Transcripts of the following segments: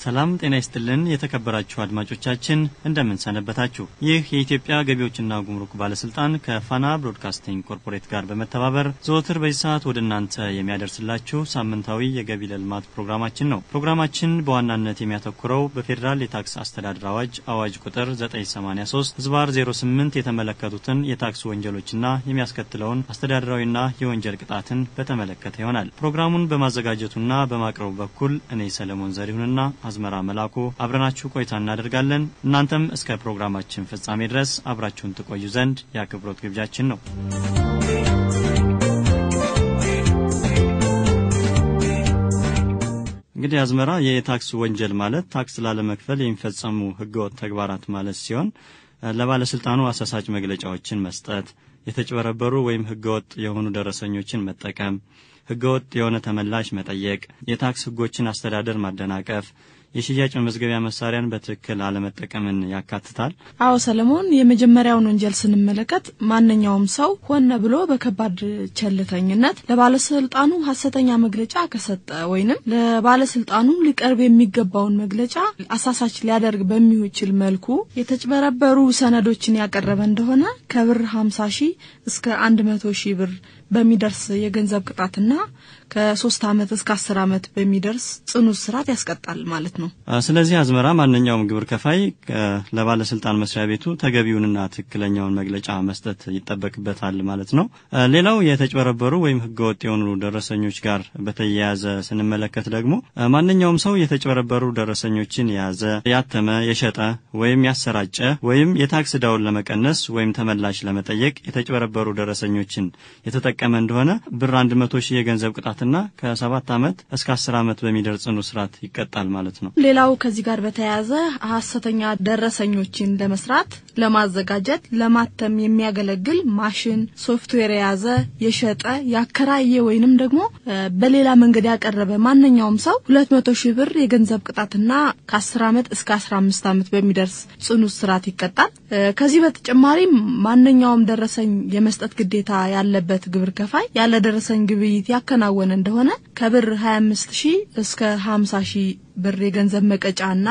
ሰላም ጤና ይስጥልን የተከበራችሁ አድማጮቻችን እንደምን ሰነበታችሁ። ይህ የኢትዮጵያ ገቢዎችና ጉምሩክ ባለስልጣን ከፋና ብሮድካስቲንግ ኮርፖሬት ጋር በመተባበር ዘወትር በዚህ ሰዓት ወደ እናንተ የሚያደርስላችሁ ሳምንታዊ የገቢ ለልማት ፕሮግራማችን ነው። ፕሮግራማችን በዋናነት የሚያተኩረው በፌዴራል የታክስ አስተዳደር አዋጅ አዋጅ ቁጥር 983 ዝባር 08 የተመለከቱትን የታክስ ወንጀሎችና የሚያስከትለውን አስተዳደራዊና የወንጀል ቅጣትን በተመለከተ ይሆናል። ፕሮግራሙን በማዘጋጀቱና በማቅረቡ በኩል እኔ ሰለሞን ዘሪሁንና አዝመራ መላኩ አብረናችሁ ቆይታ እናደርጋለን። እናንተም እስከ ፕሮግራማችን ፍጻሜ ድረስ አብራችሁን ትቆዩ ዘንድ የአክብሮት ግብዣችን ነው። እንግዲህ አዝመራ የታክስ ወንጀል ማለት ታክስ ላለመክፈል የሚፈጸሙ ህገወጥ ተግባራት ማለት ሲሆን ለባለስልጣኑ አሳሳጭ መግለጫዎችን መስጠት፣ የተጭበረበሩ ወይም ህገወጥ የሆኑ ደረሰኞችን መጠቀም፣ ህገወጥ የሆነ ተመላሽ መጠየቅ፣ የታክስ ህጎችን አስተዳደር ማደናቀፍ፣ የሽያጭ መመዝገቢያ መሳሪያን በትክክል አለመጠቀምን ያካትታል። አዎ ሰለሞን፣ የመጀመሪያውን ወንጀል ስንመለከት ማንኛውም ሰው ሆነ ብሎ በከባድ ቸልተኝነት ለባለስልጣኑ ሀሰተኛ መግለጫ ከሰጠ ወይንም ለባለስልጣኑ ሊቀርብ የሚገባውን መግለጫ አሳሳች ሊያደርግ በሚችል መልኩ የተጭበረበሩ ሰነዶችን ያቀረበ እንደሆነ ከብር 50 ሺህ እስከ 100 ሺህ ብር በሚደርስ የገንዘብ ቅጣትና ከሶስት ዓመት እስከ አስር ዓመት በሚደርስ ጽኑ እስራት ያስቀጣል ማለት ነው። ስለዚህ አዝመራ ማንኛውም ግብር ከፋይ ለባለስልጣን መስሪያ ቤቱ ተገቢውንና ትክክለኛውን መግለጫ መስጠት ይጠበቅበታል ማለት ነው። ሌላው የተጭበረበሩ ወይም ህገወጥ የሆኑ ደረሰኞች ጋር በተያያዘ ስንመለከት ደግሞ ማንኛውም ሰው የተጭበረበሩ ደረሰኞችን የያዘ፣ ያተመ፣ የሸጠ ወይም ያሰራጨ ወይም የታክስ ዕዳውን ለመቀነስ ወይም ተመላሽ ለመጠየቅ የተጭበረበሩ ደረሰኞችን የተጠቀመ እንደሆነ ብር አንድ መቶ ሺህ የገንዘብ ቅጣትና ከሰባት ዓመት እስከ አስር ዓመት በሚደርስ ጽኑ እስራት ይቀጣል ማለት ነው። ሌላው ከዚህ ጋር በተያያዘ ሀሰተኛ ደረሰኞችን ለመስራት ለማዘጋጀት፣ ለማተም የሚያገለግል ማሽን፣ ሶፍትዌር የያዘ፣ የሸጠ፣ ያከራየ ወይንም ደግሞ በሌላ መንገድ ያቀረበ ማንኛውም ሰው ሁለት መቶ ሺህ ብር የገንዘብ ቅጣትና ከአስር ዓመት እስከ አስራ አምስት ዓመት በሚደርስ ጽኑ እስራት ይቀጣል። ከዚህ በተጨማሪ ማንኛውም ደረሰኝ የመስጠት ግዴታ ያለበት ግብር ከፋይ ያለ ደረሰኝ ግብይት ያከናወነ እንደሆነ ከብር 25 ሺህ እስከ 50 ሺህ ብር የገንዘብ መቀጫና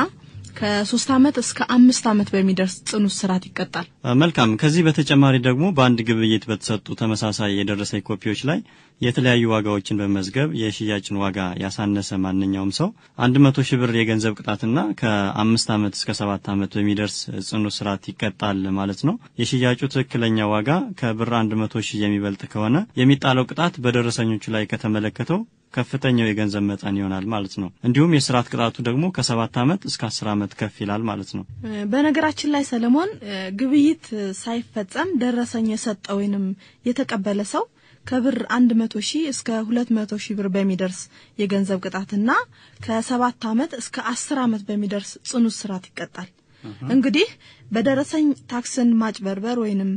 ከሶስት ዓመት እስከ አምስት ዓመት በሚደርስ ጽኑ እስራት ይቀጣል። መልካም። ከዚህ በተጨማሪ ደግሞ በአንድ ግብይት በተሰጡ ተመሳሳይ የደረሰኝ ኮፒዎች ላይ የተለያዩ ዋጋዎችን በመዝገብ የሽያጭን ዋጋ ያሳነሰ ማንኛውም ሰው አንድ መቶ ሺህ ብር የገንዘብ ቅጣትና ከአምስት ዓመት እስከ ሰባት ዓመት በሚደርስ ጽኑ እስራት ይቀጣል ማለት ነው። የሽያጩ ትክክለኛ ዋጋ ከብር አንድ መቶ ሺህ የሚበልጥ ከሆነ የሚጣለው ቅጣት በደረሰኞቹ ላይ ከተመለከተው ከፍተኛው የገንዘብ መጠን ይሆናል ማለት ነው። እንዲሁም የስርዓት ቅጣቱ ደግሞ ከሰባት ዓመት እስከ አስር ዓመት ከፍ ይላል ማለት ነው። በነገራችን ላይ ሰለሞን ግብይት ሳይፈጸም ደረሰኝ የሰጠ ወይንም የተቀበለ ሰው ከብር አንድ መቶ ሺህ እስከ ሁለት መቶ ሺህ ብር በሚደርስ የገንዘብ ቅጣትና ከሰባት ዓመት እስከ አስር ዓመት በሚደርስ ጽኑ እስራት ይቀጣል። እንግዲህ በደረሰኝ ታክስን ማጭበርበር ወይንም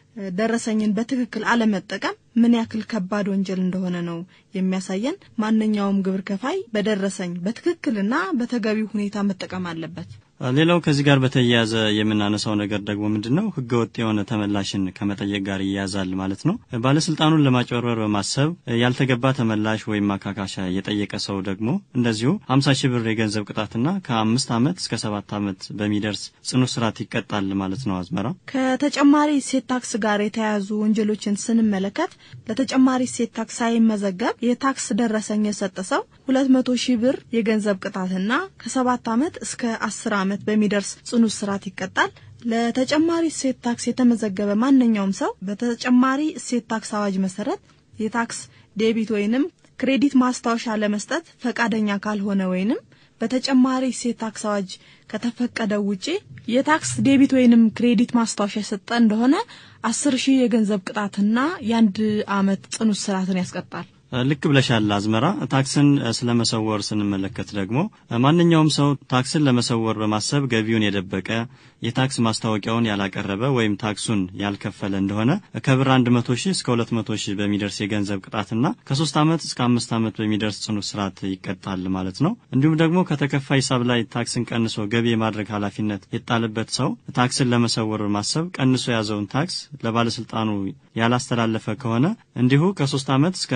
ደረሰኝን በትክክል አለመጠቀም ምን ያክል ከባድ ወንጀል እንደሆነ ነው የሚያሳየን። ማንኛውም ግብር ከፋይ በደረሰኝ በትክክልና በተገቢው ሁኔታ መጠቀም አለበት። ሌላው ከዚህ ጋር በተያያዘ የምናነሳው ነገር ደግሞ ምንድን ነው? ህገወጥ የሆነ ተመላሽን ከመጠየቅ ጋር ይያዛል ማለት ነው። ባለስልጣኑን ለማጭበርበር በማሰብ ያልተገባ ተመላሽ ወይም ማካካሻ የጠየቀ ሰው ደግሞ እንደዚሁ ሀምሳ ሺህ ብር የገንዘብ ቅጣትና ከአምስት ዓመት እስከ ሰባት ዓመት በሚደርስ ጽኑ እስራት ይቀጣል ማለት ነው። አዝመራ ከተጨማሪ እሴት ታክስ ጋር የተያያዙ ወንጀሎችን ስንመለከት ለተጨማሪ እሴት ታክስ ሳይመዘገብ የታክስ ደረሰኝ የሰጠ ሰው ሁለት መቶ ሺህ ብር የገንዘብ ቅጣትና ከሰባት ዓመት እስከ አስር ዓመት በሚደርስ ጽኑ እስራት ይቀጣል። ለተጨማሪ እሴት ታክስ የተመዘገበ ማንኛውም ሰው በተጨማሪ እሴት ታክስ አዋጅ መሰረት የታክስ ዴቢት ወይንም ክሬዲት ማስታወሻ ለመስጠት ፈቃደኛ ካልሆነ ወይንም በተጨማሪ እሴት ታክስ አዋጅ ከተፈቀደው ውጪ የታክስ ዴቢት ወይንም ክሬዲት ማስታወሻ የሰጠ እንደሆነ አስር ሺህ የገንዘብ ቅጣትና የአንድ ዓመት ጽኑ እስራትን ያስቀጣል። ልክ ብለሻል አዝመራ። ታክስን ስለመሰወር ስንመለከት ደግሞ ማንኛውም ሰው ታክስን ለመሰወር በማሰብ ገቢውን የደበቀ የታክስ ማስታወቂያውን ያላቀረበ ወይም ታክሱን ያልከፈለ እንደሆነ ከብር አንድ መቶ ሺህ እስከ ሁለት መቶ ሺህ በሚደርስ የገንዘብ ቅጣትና ከሶስት ዓመት እስከ አምስት ዓመት በሚደርስ ጽኑ እስራት ይቀጣል ማለት ነው። እንዲሁም ደግሞ ከተከፋይ ሂሳብ ላይ ታክስን ቀንሶ ገቢ የማድረግ ኃላፊነት የጣለበት ሰው ታክስን ለመሰወር በማሰብ ቀንሶ የያዘውን ታክስ ለባለስልጣኑ ያላስተላለፈ ከሆነ እንዲሁ ከሶስት ዓመት እስከ አምስት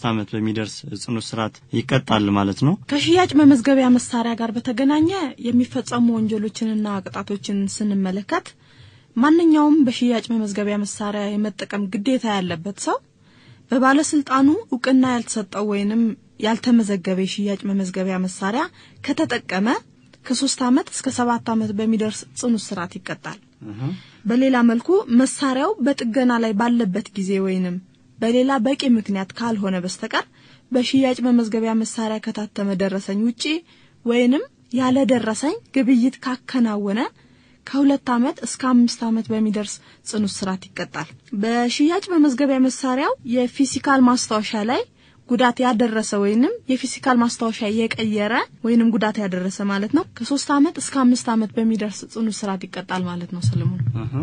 አምስት ዓመት በሚደርስ ጽኑ እስራት ይቀጣል ማለት ነው። ከሽያጭ መመዝገቢያ መሳሪያ ጋር በተገናኘ የሚፈጸሙ ወንጀሎችንና ቅጣቶችን ስንመለከት ማንኛውም በሽያጭ መመዝገቢያ መሳሪያ የመጠቀም ግዴታ ያለበት ሰው በባለስልጣኑ እውቅና ያልተሰጠው ወይንም ያልተመዘገበ የሽያጭ መመዝገቢያ መሳሪያ ከተጠቀመ ከሶስት ዓመት እስከ ሰባት ዓመት በሚደርስ ጽኑ እስራት ይቀጣል። በሌላ መልኩ መሳሪያው በጥገና ላይ ባለበት ጊዜ ወይንም በሌላ በቂ ምክንያት ካልሆነ በስተቀር በሽያጭ መመዝገቢያ መሳሪያ ከታተመ ደረሰኝ ውጪ ወይንም ያለ ደረሰኝ ግብይት ካከናወነ ከሁለት ዓመት እስከ አምስት ዓመት በሚደርስ ጽኑ እስራት ይቀጣል። በሽያጭ መመዝገቢያ መሳሪያው የፊዚካል ማስታወሻ ላይ ጉዳት ያደረሰ ወይንም የፊዚካል ማስታወሻ የቀየረ ወይንም ጉዳት ያደረሰ ማለት ነው ከሶስት ዓመት እስከ አምስት ዓመት በሚደርስ ጽኑ እስራት ይቀጣል ማለት ነው። ሰለሞን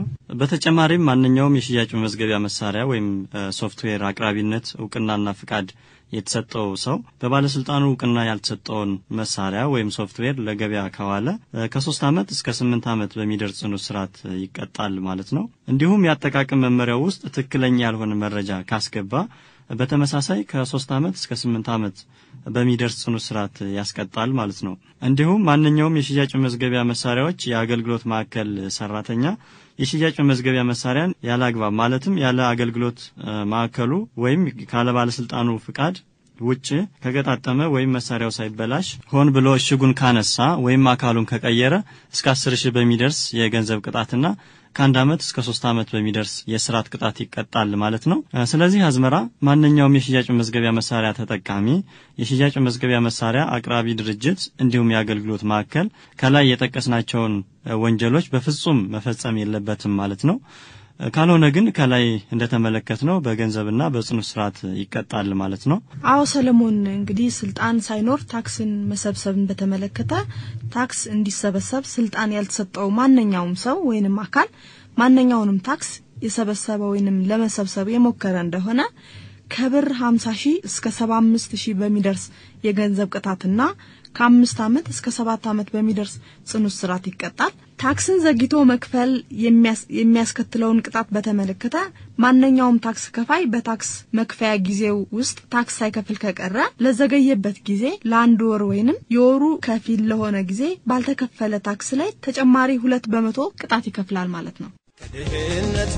በተጨማሪም ማንኛውም የሽያጭ መመዝገቢያ መሳሪያ ወይም ሶፍትዌር አቅራቢነት እውቅናና ፍቃድ የተሰጠው ሰው በባለስልጣኑ እውቅና ያልተሰጠውን መሳሪያ ወይም ሶፍትዌር ለገበያ ካዋለ ከሶስት ዓመት እስከ ስምንት ዓመት በሚደርስ ጽኑ እስራት ይቀጣል ማለት ነው። እንዲሁም የአጠቃቀም መመሪያው ውስጥ ትክክለኛ ያልሆነ መረጃ ካስገባ በተመሳሳይ ከሶስት ዓመት እስከ ስምንት ዓመት በሚደርስ ጽኑ እስራት ያስቀጣል ማለት ነው። እንዲሁም ማንኛውም የሽያጭ መመዝገቢያ መሳሪያዎች የአገልግሎት ማዕከል ሰራተኛ የሽያጭ መመዝገቢያ መሳሪያን ያለ አግባብ ማለትም ያለ አገልግሎት ማዕከሉ ወይም ካለ ባለስልጣኑ ፍቃድ ውጭ ከገጣጠመ ወይም መሳሪያው ሳይበላሽ ሆን ብሎ እሽጉን ካነሳ ወይም አካሉን ከቀየረ እስከ አስር ሺህ በሚደርስ የገንዘብ ቅጣትና ከአንድ ዓመት እስከ ሶስት ዓመት በሚደርስ የስርዓት ቅጣት ይቀጣል ማለት ነው። ስለዚህ አዝመራ ማንኛውም የሽያጭ መመዝገቢያ መሳሪያ ተጠቃሚ፣ የሽያጭ መመዝገቢያ መሳሪያ አቅራቢ ድርጅት እንዲሁም የአገልግሎት ማዕከል ከላይ የጠቀስናቸውን ወንጀሎች በፍጹም መፈጸም የለበትም ማለት ነው። ካልሆነ ግን ከላይ እንደተመለከት ነው በገንዘብና በጽኑ እስራት ይቀጣል ማለት ነው። አዎ ሰለሞን፣ እንግዲህ ስልጣን ሳይኖር ታክስን መሰብሰብን በተመለከተ ታክስ እንዲሰበሰብ ስልጣን ያልተሰጠው ማንኛውም ሰው ወይንም አካል ማንኛውንም ታክስ የሰበሰበ ወይንም ለመሰብሰብ የሞከረ እንደሆነ ከብር 50 ሺህ እስከ 75 ሺህ በሚደርስ የገንዘብ ቅጣትና ከአምስት ዓመት እስከ ሰባት ዓመት በሚደርስ ጽኑ እስራት ይቀጣል። ታክስን ዘግይቶ መክፈል የሚያስከትለውን ቅጣት በተመለከተ ማንኛውም ታክስ ከፋይ በታክስ መክፈያ ጊዜው ውስጥ ታክስ ሳይከፍል ከቀረ ለዘገየበት ጊዜ ለአንድ ወር ወይንም የወሩ ከፊል ለሆነ ጊዜ ባልተከፈለ ታክስ ላይ ተጨማሪ ሁለት በመቶ ቅጣት ይከፍላል ማለት ነው። ከድህነት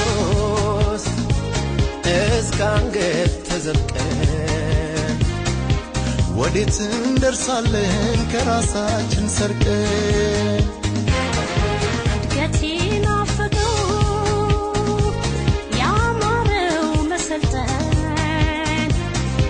ማትኖስ እስከ አንገት ተዘልቀን ወዴት እንደርሳለን ከራሳችን ሰርቀን እድገቴ ናፈቀው ያማረው መሰልጠን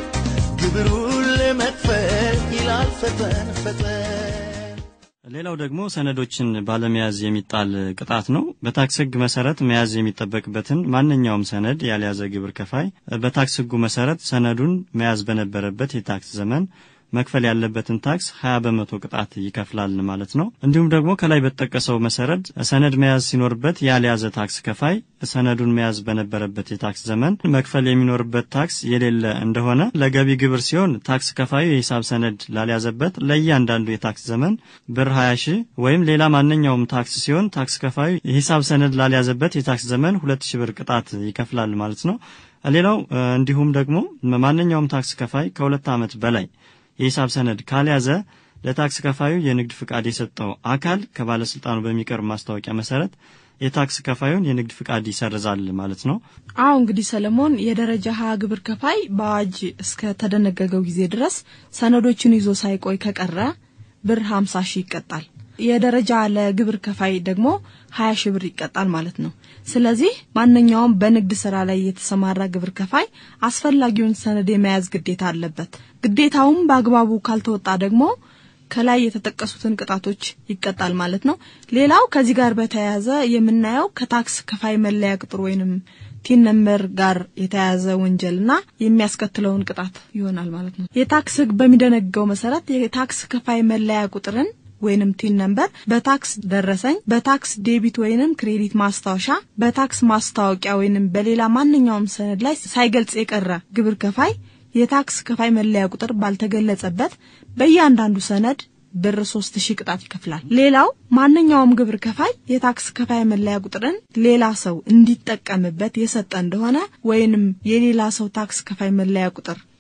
ግብሩን ለመክፈል ይላል ፈጠን ፈጠን ሌላው ደግሞ ሰነዶችን ባለመያዝ የሚጣል ቅጣት ነው። በታክስ ሕግ መሰረት መያዝ የሚጠበቅበትን ማንኛውም ሰነድ ያልያዘ ግብር ከፋይ በታክስ ሕጉ መሰረት ሰነዱን መያዝ በነበረበት የታክስ ዘመን መክፈል ያለበትን ታክስ 20 በመቶ ቅጣት ይከፍላል ማለት ነው። እንዲሁም ደግሞ ከላይ በተጠቀሰው መሰረት ሰነድ መያዝ ሲኖርበት ያልያዘ ታክስ ከፋይ ሰነዱን መያዝ በነበረበት የታክስ ዘመን መክፈል የሚኖርበት ታክስ የሌለ እንደሆነ ለገቢ ግብር ሲሆን ታክስ ከፋዩ የሂሳብ ሰነድ ላልያዘበት ለእያንዳንዱ የታክስ ዘመን ብር 20 ሺህ ወይም ሌላ ማንኛውም ታክስ ሲሆን ታክስ ከፋዩ የሂሳብ ሰነድ ላልያዘበት የታክስ ዘመን 2 ሺህ ብር ቅጣት ይከፍላል ማለት ነው። ሌላው እንዲሁም ደግሞ ማንኛውም ታክስ ከፋይ ከሁለት ዓመት በላይ የሂሳብ ሰነድ ካልያዘ ለታክስ ከፋዩ የንግድ ፍቃድ የሰጠው አካል ከባለስልጣኑ በሚቀርብ ማስታወቂያ መሰረት የታክስ ከፋዩን የንግድ ፍቃድ ይሰርዛል ማለት ነው። አዎ እንግዲህ ሰለሞን የደረጃ ሀ ግብር ከፋይ በአዋጅ እስከ ተደነገገው ጊዜ ድረስ ሰነዶችን ይዞ ሳይቆይ ከቀረ ብር 50 ሺህ ይቀጣል። የደረጃ ለግብር ከፋይ ደግሞ 20 ሺህ ብር ይቀጣል ማለት ነው። ስለዚህ ማንኛውም በንግድ ስራ ላይ የተሰማራ ግብር ከፋይ አስፈላጊውን ሰነድ የመያዝ ግዴታ አለበት። ግዴታውም በአግባቡ ካልተወጣ ደግሞ ከላይ የተጠቀሱትን ቅጣቶች ይቀጣል ማለት ነው። ሌላው ከዚህ ጋር በተያያዘ የምናየው ከታክስ ከፋይ መለያ ቁጥር ወይንም ቲን ነምበር ጋር የተያያዘ ወንጀልና የሚያስከትለውን ቅጣት ይሆናል ማለት ነው። የታክስ ሕግ በሚደነግገው መሰረት የታክስ ከፋይ መለያ ቁጥርን ወይንም ቲን ነምበር በታክስ ደረሰኝ፣ በታክስ ዴቢት ወይንም ክሬዲት ማስታወሻ፣ በታክስ ማስታወቂያ ወይንም በሌላ ማንኛውም ሰነድ ላይ ሳይገልጽ የቀረ ግብር ከፋይ የታክስ ከፋይ መለያ ቁጥር ባልተገለጸበት በእያንዳንዱ ሰነድ ብር ሶስት ሺህ ቅጣት ይከፍላል። ሌላው ማንኛውም ግብር ከፋይ የታክስ ከፋይ መለያ ቁጥርን ሌላ ሰው እንዲጠቀምበት የሰጠ እንደሆነ ወይንም የሌላ ሰው ታክስ ከፋይ መለያ ቁጥር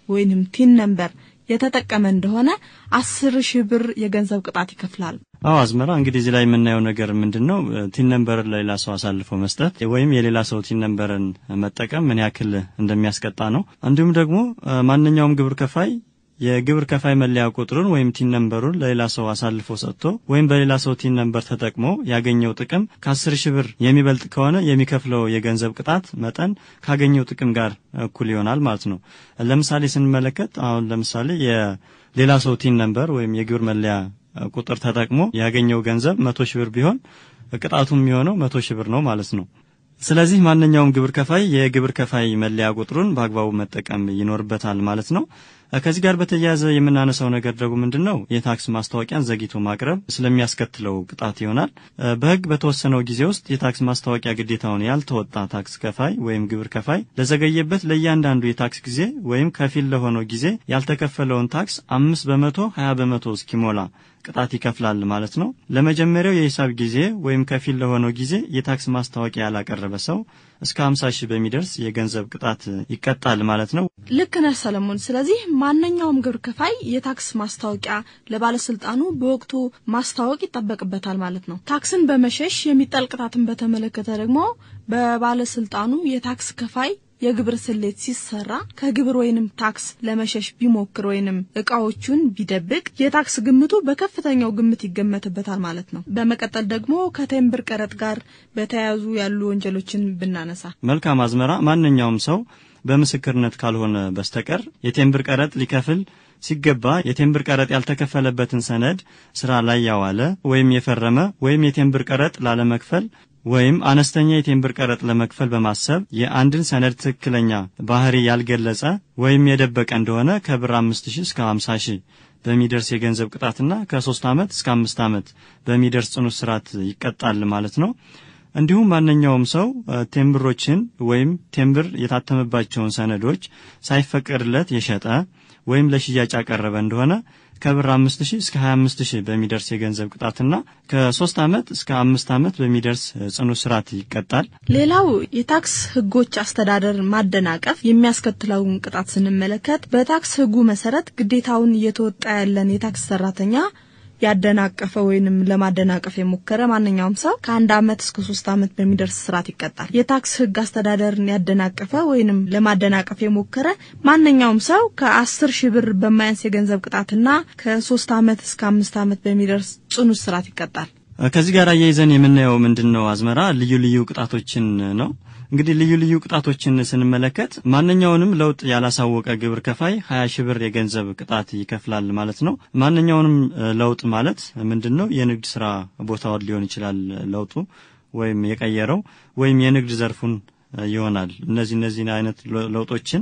ወይንም ቲን ነምበር የተጠቀመ እንደሆነ አስር ሺህ ብር የገንዘብ ቅጣት ይከፍላል። አዎ አዝመራ እንግዲህ እዚህ ላይ የምናየው ነገር ምንድን ነው? ቲን ነምበርን ለሌላ ሰው አሳልፎ መስጠት ወይም የሌላ ሰው ቲን ነምበርን መጠቀም ምን ያክል እንደሚያስቀጣ ነው። እንዲሁም ደግሞ ማንኛውም ግብር ከፋይ የግብር ከፋይ መለያ ቁጥሩን ወይም ቲን ነምበሩን ለሌላ ሰው አሳልፎ ሰጥቶ ወይም በሌላ ሰው ቲን ነምበር ተጠቅሞ ያገኘው ጥቅም ከአስር ሺህ ብር የሚበልጥ ከሆነ የሚከፍለው የገንዘብ ቅጣት መጠን ካገኘው ጥቅም ጋር እኩል ይሆናል ማለት ነው። ለምሳሌ ስንመለከት አሁን ለምሳሌ የሌላ ሰው ቲን ነምበር ወይም የግብር መለያ ቁጥር ተጠቅሞ ያገኘው ገንዘብ መቶ ሺህ ብር ቢሆን ቅጣቱ የሚሆነው መቶ ሺህ ብር ነው ማለት ነው። ስለዚህ ማንኛውም ግብር ከፋይ የግብር ከፋይ መለያ ቁጥሩን በአግባቡ መጠቀም ይኖርበታል ማለት ነው። ከዚህ ጋር በተያያዘ የምናነሳው ነገር ደግሞ ምንድን ነው? የታክስ ማስታወቂያን ዘግይቶ ማቅረብ ስለሚያስከትለው ቅጣት ይሆናል። በሕግ በተወሰነው ጊዜ ውስጥ የታክስ ማስታወቂያ ግዴታውን ያልተወጣ ታክስ ከፋይ ወይም ግብር ከፋይ ለዘገየበት ለእያንዳንዱ የታክስ ጊዜ ወይም ከፊል ለሆነው ጊዜ ያልተከፈለውን ታክስ አምስት በመቶ ሀያ በመቶ እስኪሞላ ቅጣት ይከፍላል ማለት ነው። ለመጀመሪያው የሂሳብ ጊዜ ወይም ከፊል ለሆነው ጊዜ የታክስ ማስታወቂያ ያላቀረበ ሰው እስከ 50 ሺህ በሚደርስ የገንዘብ ቅጣት ይቀጣል ማለት ነው። ልክ ነህ ሰለሞን። ስለዚህ ማንኛውም ግብር ከፋይ የታክስ ማስታወቂያ ለባለስልጣኑ በወቅቱ ማስታወቅ ይጠበቅበታል ማለት ነው። ታክስን በመሸሽ የሚጣል ቅጣትን በተመለከተ ደግሞ በባለስልጣኑ የታክስ ከፋይ የግብር ስሌት ሲሰራ ከግብር ወይንም ታክስ ለመሸሽ ቢሞክር ወይንም እቃዎቹን ቢደብቅ የታክስ ግምቱ በከፍተኛው ግምት ይገመትበታል ማለት ነው። በመቀጠል ደግሞ ከቴምብር ቀረጥ ጋር በተያያዙ ያሉ ወንጀሎችን ብናነሳ መልካም አዝመራ፣ ማንኛውም ሰው በምስክርነት ካልሆነ በስተቀር የቴምብር ቀረጥ ሊከፍል ሲገባ የቴምብር ቀረጥ ያልተከፈለበትን ሰነድ ስራ ላይ ያዋለ ወይም የፈረመ ወይም የቴምብር ቀረጥ ላለመክፈል ወይም አነስተኛ የቴምብር ቀረጥ ለመክፈል በማሰብ የአንድን ሰነድ ትክክለኛ ባህሪ ያልገለጸ ወይም የደበቀ እንደሆነ ከብር አምስት ሺህ እስከ ሀምሳ ሺህ በሚደርስ የገንዘብ ቅጣትና ከሶስት ዓመት እስከ አምስት ዓመት በሚደርስ ጽኑ እስራት ይቀጣል ማለት ነው። እንዲሁም ማንኛውም ሰው ቴምብሮችን ወይም ቴምብር የታተመባቸውን ሰነዶች ሳይፈቀድለት የሸጠ ወይም ለሽያጭ ያቀረበ እንደሆነ ከብር አምስት ሺህ እስከ ሀያ አምስት ሺህ በሚደርስ የገንዘብ ቅጣትና ከሶስት ዓመት እስከ አምስት ዓመት በሚደርስ ጽኑ እስራት ይቀጣል። ሌላው የታክስ ሕጎች አስተዳደር ማደናቀፍ የሚያስከትለውን ቅጣት ስንመለከት በታክስ ሕጉ መሰረት ግዴታውን እየተወጣ ያለን የታክስ ሰራተኛ ያደናቀፈ ወይንም ለማደናቀፍ የሞከረ ማንኛውም ሰው ከአንድ ዓመት እስከ ሶስት ዓመት በሚደርስ ስርዓት ይቀጣል። የታክስ ህግ አስተዳደርን ያደናቀፈ ወይንም ለማደናቀፍ የሞከረ ማንኛውም ሰው ከአስር ሺህ ብር በማያንስ የገንዘብ ቅጣትና ከሶስት ዓመት እስከ አምስት ዓመት በሚደርስ ጽኑ እስራት ይቀጣል። ከዚህ ጋር አያይዘን የምናየው ምንድን ነው አዝመራ ልዩ ልዩ ቅጣቶችን ነው። እንግዲህ ልዩ ልዩ ቅጣቶችን ስንመለከት ማንኛውንም ለውጥ ያላሳወቀ ግብር ከፋይ ሀያ ሺህ ብር የገንዘብ ቅጣት ይከፍላል ማለት ነው። ማንኛውንም ለውጥ ማለት ምንድን ነው? የንግድ ስራ ቦታውን ሊሆን ይችላል ለውጡ ወይም የቀየረው ወይም የንግድ ዘርፉን ይሆናል። እነዚህ እነዚህ አይነት ለውጦችን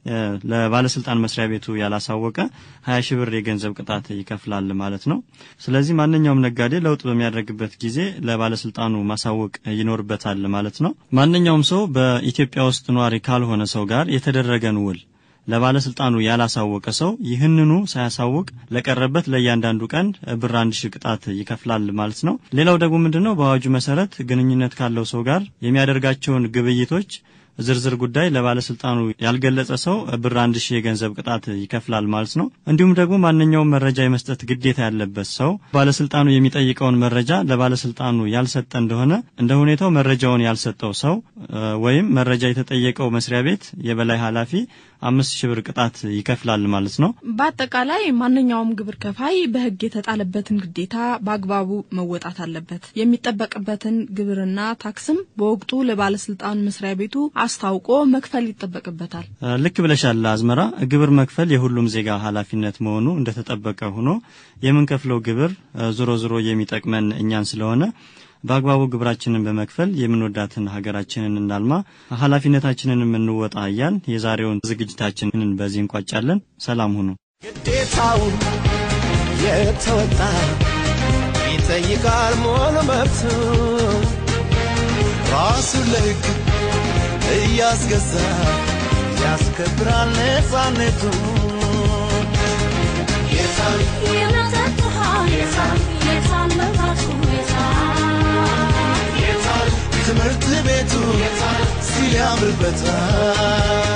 ለባለስልጣን መስሪያ ቤቱ ያላሳወቀ ሀያ ሺህ ብር የገንዘብ ቅጣት ይከፍላል ማለት ነው። ስለዚህ ማንኛውም ነጋዴ ለውጥ በሚያደርግበት ጊዜ ለባለስልጣኑ ማሳወቅ ይኖርበታል ማለት ነው። ማንኛውም ሰው በኢትዮጵያ ውስጥ ኗሪ ካልሆነ ሰው ጋር የተደረገን ውል ለባለስልጣኑ ያላሳወቀ ሰው ይህንኑ ሳያሳውቅ ለቀረበት ለእያንዳንዱ ቀን ብር አንድ ሺህ ቅጣት ይከፍላል ማለት ነው። ሌላው ደግሞ ምንድነው በአዋጁ መሰረት ግንኙነት ካለው ሰው ጋር የሚያደርጋቸውን ግብይቶች ዝርዝር ጉዳይ ለባለስልጣኑ ያልገለጸ ሰው ብር አንድ ሺህ የገንዘብ ቅጣት ይከፍላል ማለት ነው። እንዲሁም ደግሞ ማንኛውም መረጃ የመስጠት ግዴታ ያለበት ሰው ባለስልጣኑ የሚጠይቀውን መረጃ ለባለስልጣኑ ያልሰጠ እንደሆነ እንደ ሁኔታው መረጃውን ያልሰጠው ሰው ወይም መረጃ የተጠየቀው መስሪያ ቤት የበላይ ኃላፊ አምስት ሺህ ብር ቅጣት ይከፍላል ማለት ነው። በአጠቃላይ ማንኛውም ግብር ከፋይ በሕግ የተጣለበትን ግዴታ በአግባቡ መወጣት አለበት። የሚጠበቅበትን ግብርና ታክስም በወቅቱ ለባለስልጣን መስሪያ ቤቱ አስታውቆ መክፈል ይጠበቅበታል። ልክ ብለሻል አዝመራ። ግብር መክፈል የሁሉም ዜጋ ኃላፊነት መሆኑ እንደተጠበቀ ሆኖ የምንከፍለው ግብር ዞሮ ዞሮ የሚጠቅመን እኛን ስለሆነ በአግባቡ ግብራችንን በመክፈል የምንወዳትን ሀገራችንን እናልማ፣ ኃላፊነታችንን የምንወጣ እያል የዛሬውን ዝግጅታችንን በዚህ እንቋጫለን። ሰላም ሁኑ። ግዴታውን የተወጣ ይጠይቃል ሙሉ መብቱ ራሱን ለሕግ እያስገዛ ያስከብራል ነፃነቱ የታል የመጠጥ ውሃ የታል የታል መብራቱ የታል የታል ትምህርት ቤቱ ሲል ያምርበታል